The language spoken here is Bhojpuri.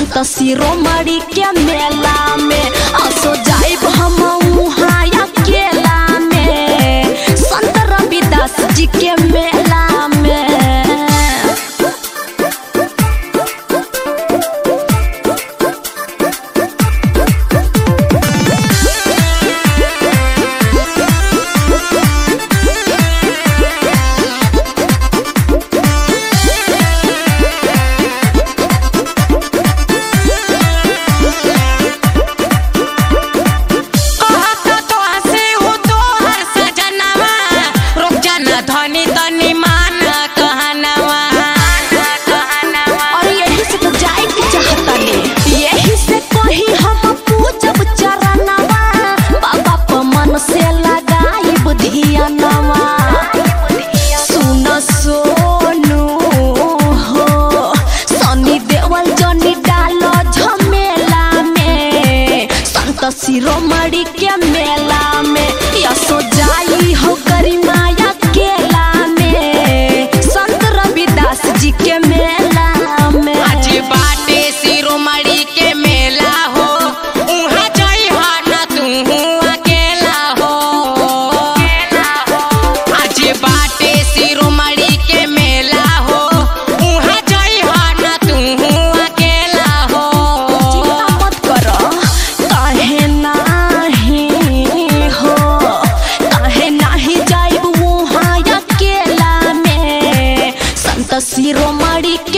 संत शिरोमणि के मेला में असो जाइब हम उहाँ अकेला में संत रविदास जी के मेला में कहता तो हंसे हो तो हर सजनवा रुक जाना धनी तनी मान कहनवा और यही से तो जाए के चाहता ने यही से कही हम पूजब चरणवा बाबा प मन से लगाई बुधियनवा सुन सोनू हो सनी देवल जनी डालो झमेला में संत शिरोमणि के मेला में यसो जाई हो गरिमाया केला में संत रविदास जी के मेला में आज बाटे शिरोमणि के मेला हो उहाँ जई हा ना तू अकेला हो आज बाटे शिरोमणि के मेला हो उहाँ जई हा ना तू अकेला हो चिंता मत करो काहे नाही हो काहे नाही जाइब वहाँ अकेला में संत शिरोमणि